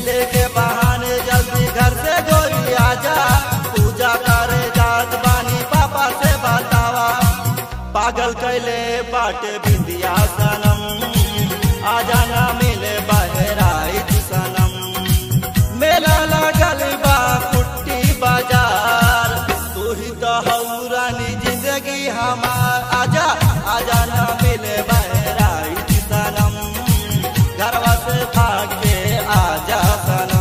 मिले के बहाने जल्दी घर से गोरी आजा पूजा करे जात बानी पापा से बतावा पागल कैले बाटे बिंदिया सनम आजा ना मिले बहराइच सनम मेला लगल बा कुट्टी बाजार तू ही तो हऊ रानी जिंदगी हमार आजा आजा ना मिले बहराइच सनम घरवा से भाग के आजा सनम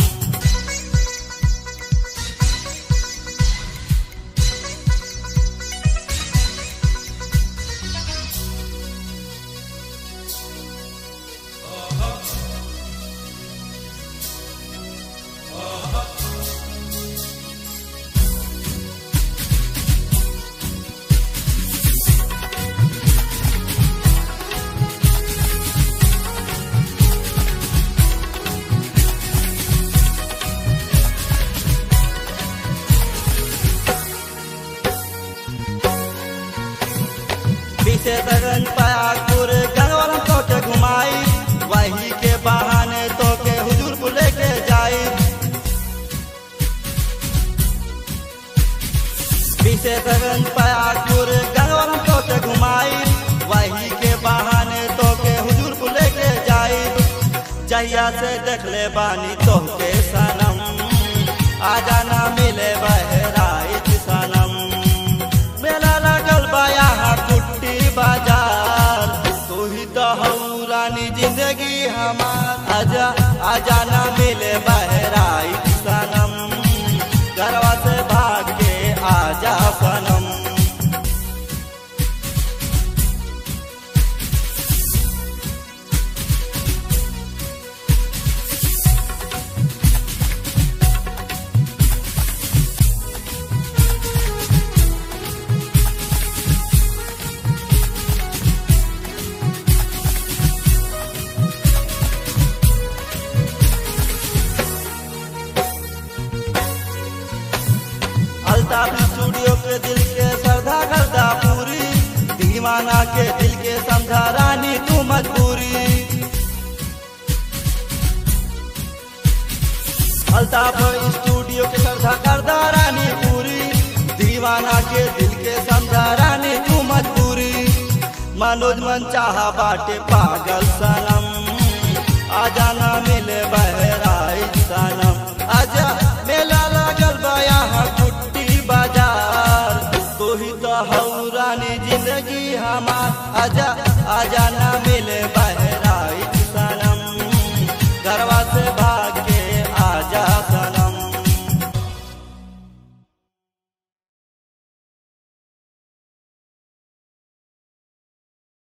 पीछे लगन पयागपुर गंगवालम तो के घुमाई वही के बहाने तो के हुजूर को लेके जाई पीछे लगन पयागपुर गंगवालम तो के घुमाई वही के बहाने तो के हुजूर को लेके जाई जहिया से देख ले बानी तो के सनम आजा ना मिले बहराइच सनम मेला लगल बा यहाँ कुट्टी बाजार तू ही तो हऊ रानी जिंदगी हमार आजा आजा ना मिले बहराई सनम घरवा से भाग के आजा सनम अल्ताफ स्टूडियो के दिल के श्रद्धा करदा पूरी दीवाना के दिल के समझा रानी तू मजबूरी अल्ताफ स्टूडियो के श्रद्धा करदा रानी पूरी दीवाना के दिल के समझा रानी तू मजबूरी मनोज मन चाहा बाटे पागल सनम आजा ना मिले बहराई सनम आजा मेला लगल बा यहाँ कुट्टी बाजार तू ही तो हऊ रानी जिंदगी हमार आजा